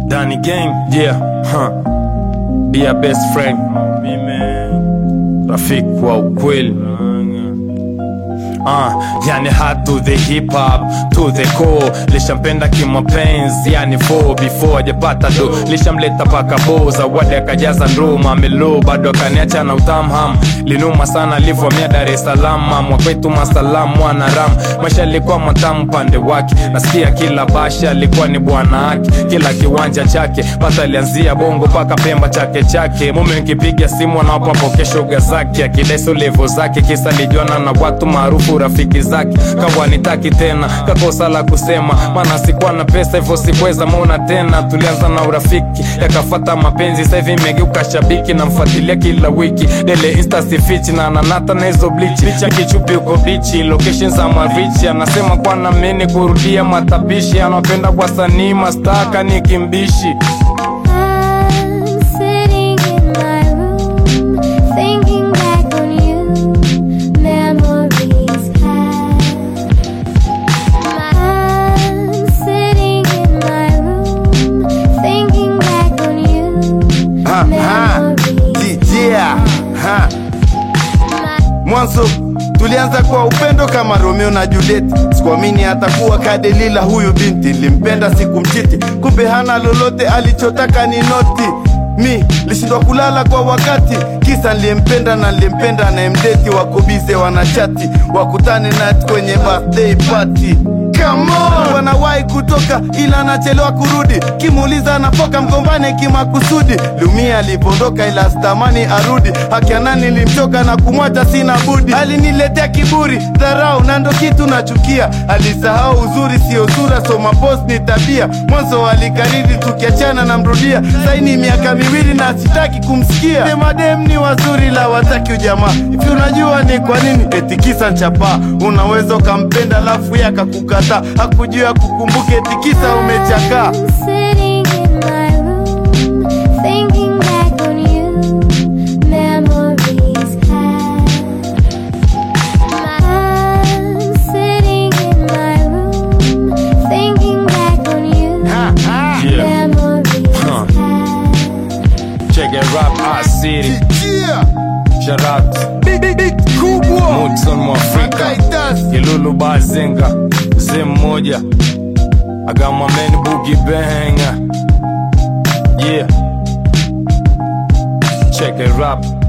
Danny Gang, yeah, huh. Dear best friend, rafiki wa ukweli Uh, yani hard to the hip hop to the core lishampenda kimapenzi yani fo before ajapata do lishamleta paka bo zawadi akajaza ndoo mamelo bado akaniacha na utamham linuma sana livomia Dar es Salaam mwakwetu masalamu mwana ram maisha alikuwa matamu pande wake nasikia kila basha alikuwa ni bwana wake kila kiwanja chake pata alianzia bongo paka pemba chake chake mume nkipiga simu anawapapoke shoga zake akideso levo zake kisa lijuana na watu maarufu rafiki zake kawa nitaki tena kakosa la kusema maana sikuwa na pesa hivyo sikuweza mona tena tulianza na urafiki yakafata mapenzi sahivi imegeuka shabiki namfuatilia kila wiki dele insta sifichi na nanata na hizo blichi picha kichupi uko bichi location za marichi anasema kwa namini kurudia matapishi anapenda wasanii mastaka ni kimbishi I'm sitting in my room, thinking back on you. Memories past. I'm sitting in my room, thinking back on you. Ha, ha. Memories Yeah, ha. Mwanzo tulianza kwa upendo kama Romeo na Juliet. Sikuamini atakuwa kadelila huyu binti, nilimpenda sikumchiti, kumbe hana lolote, alichotaka ni noti. Mi lishindwa kulala kwa wakati, kisa niliyempenda na niliyempenda anayemdeti, wako bize wanachati, wakutane nat kwenye birthday party. Come on! Wanawahi kutoka ila anachelewa kurudi, kimuuliza anapoka mgombane kimakusudi. Lumia alipondoka ila stamani arudi, hakiana nilimchoka na kumwacha sina budi. Aliniletea kiburi, dharau na ndo kitu nachukia. Alisahau uzuri sio sura, so mapos ni tabia. Mwanzo alikariri tukiachana na mrudia, saini miaka miwili na sitaki kumsikia. Demadem ni wazuri la wataki ujamaa, hivi unajua ni kwa nini? Eti kisa chapa, unaweza ukampenda lafu yakakukataa, hakujua kukumbuke eti kisa umechakaa. I'm sitting in my room, thinking back on you. Memories past. I'm sitting in my room, thinking back on you. yeah. Memories Huh. past. check it rap our city Yeah. shout out Big, big, big, kubwa Mutson Mwafrika Kaitas. Kilulu Bazenga mzee mmoja I got my man Boogie Bang Yeah Check it rap